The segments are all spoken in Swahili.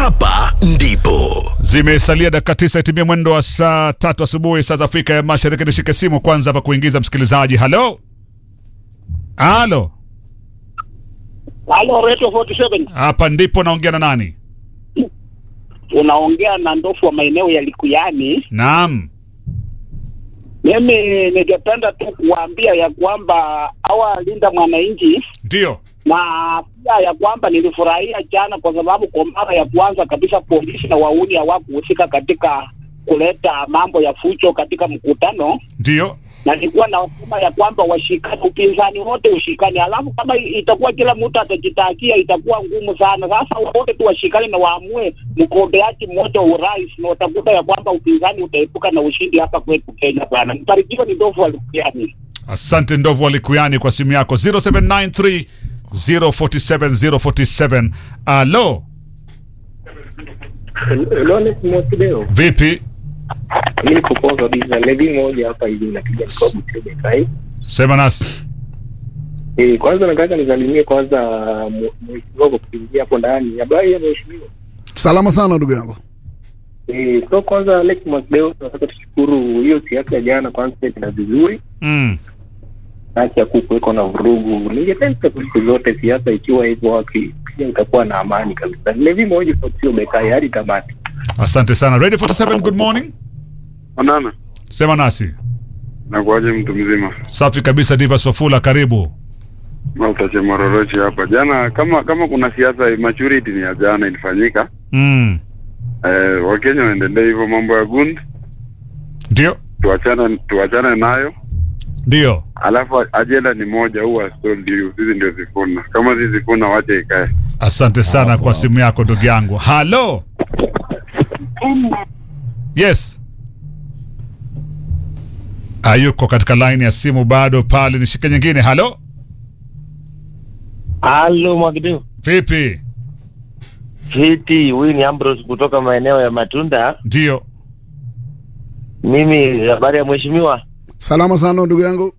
hapa ndipo Zimesalia dakika tisa itimie mwendo wa saa tatu asubuhi saa za Afrika ya Mashariki. Nishike simu kwanza hapa kuingiza msikilizaji. Halo, halo, Halo, Radio 47 hapa ndipo naongea na nani? unaongea na ndofu wa maeneo ya Likuyani. Naam, Mimi ningependa tu kuwaambia ya kwamba hawa linda mwananchi ndio na pia ya kwamba nilifurahia jana kwa sababu kwa mara ya kwanza kabisa polisi na wauni hawakuhusika katika kuleta mambo ya fujo katika mkutano, ndio na nilikuwa nasema ya kwamba washikane, upinzani wote ushikane, alafu kama itakuwa kila mtu atajitakia itakuwa ngumu sana. Sasa wote tu washikane na waamue mgombeaji mmoja wa urais, na utakuta ya kwamba upinzani utaepuka na ushindi hapa kwetu Kenya. Bwana mbarikiwa, ni ndovu walikuani. asante ndovu walikuyani kwa simu yako 0793 047 047. Alo, Lone Mosideo, vipi? mimi niko poa kabisa. Levi moja hapa hivi napiga mkobu tebe kai. Sema nasi. Eh, kwanza nataka nisalimie kwanza mu- mheshimiwa kwa kuingia hapo ndani. Habari ya mheshimiwa. Salama sana ndugu yangu. Eh, so kwanza Alex Mosideo tunataka tushukuru hiyo siasa ya jana kwanza ina vizuri. Mm. Haki ya kukuweko na vurugu. Ningependa siku zote siasa ikiwa hivyo haki pia itakuwa na amani kabisa. Levi moja kwa sio bekai hadi tamati. Asante sana. Radio 47, good morning. Onana, Sema nasi. nakuaje mtu mzima? Safi kabisa, Diva Sofula, karibu. Mautache Mororochi hapa. Jana kama kama kuna siasa maturity ni ya jana ilifanyika. Mm. Eh, Wakenya waendelee hivyo mambo ya gund, Ndio, tuachane tuachane nayo. ndio. Alafu ajenda ni moja, huwa told you, sisi ndio zifuna. Kama sisi zifuna, wache ikae. Asante sana kwa simu yako ndugu yangu. Halo. Yes. Hayuko katika line ya simu bado pale, nishike nyingine. Halo, Halo Mwagideu. vipi? Fiti, huyu ni Ambrose kutoka maeneo ya Matunda. Ndio. Mimi habari ya mheshimiwa, Salama sana ndugu yangu.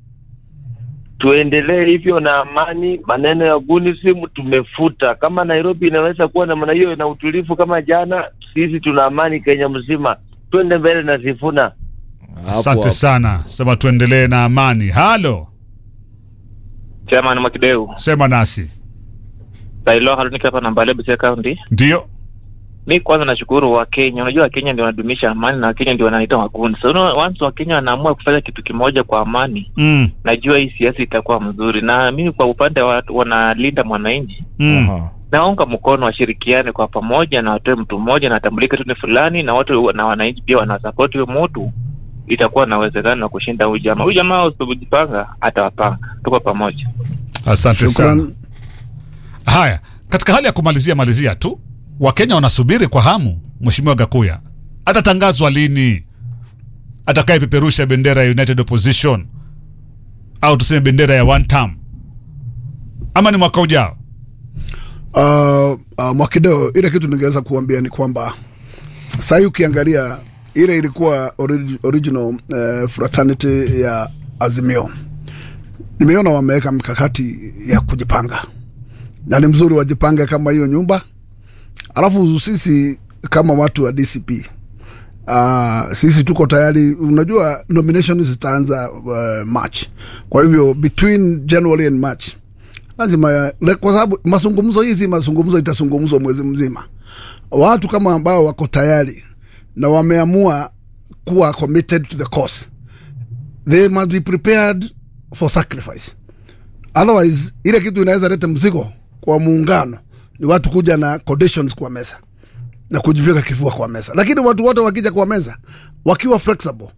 tuendelee hivyo na amani. Maneno ya gunisim tumefuta. Kama Nairobi inaweza kuwa namna hiyo na utulivu kama jana, sisi tuna amani Kenya mzima. Twende mbele na Sifuna. Asante sana, sema tuendelee na amani. Halo, Chairman Mwakideu, sema nasi. Sailo Haruni hapa na Mbale Busia County. Ndio. Mi kwanza nashukuru Wakenya. Unajua Wakenya ndio wanadumisha amani na Wakenya ndio wanaita wagundi. So no, once Wakenya wanaamua kufanya kitu kimoja kwa amani, Mm. najua hii siasa itakuwa mzuri. Na mimi kwa upande wa watu wanalinda mwananchi, Mm. naunga mkono washirikiane kwa pamoja na watoe mtu mmoja na atambulike tu ni fulani, na watu na wananchi pia wanasapoti huyo mtu, itakuwa na uwezekano wa kushinda huyu jamaa. Huyu jamaa usipojipanga atawapanga. Tuko pamoja. Asante sana. Shukran. Haya, katika hali ya kumalizia malizia tu, Wakenya wanasubiri kwa hamu Mheshimiwa Gakuya atatangazwa lini atakayepeperusha bendera ya United Opposition au tuseme bendera ya one term, ama ni mwaka ujao? Uh, uh, Mwakideo, ile kitu ningeweza kuambia ni kwamba sahii ukiangalia ile ilikuwa ori- original uh, fraternity ya Azimio, nimeona wameweka mikakati ya kujipanga na ni mzuri wajipange kama hiyo nyumba, alafu sisi kama watu wa DCP Uh, sisi tuko tayari. Unajua nomination zitaanza uh, March, kwa hivyo between January and March lazima le- kwa sababu mazungumzo hizi mazungumzo itazungumzwa mwezi mzima. Watu kama ambao wako tayari na wameamua kuwa committed to the cause, they must be prepared for sacrifice. Otherwise ile kitu inaweza leta mzigo kwa muungano, ni watu kuja na conditions kwa meza na kujipiga kifua kwa meza, lakini watu wote wakija kwa meza wakiwa flexible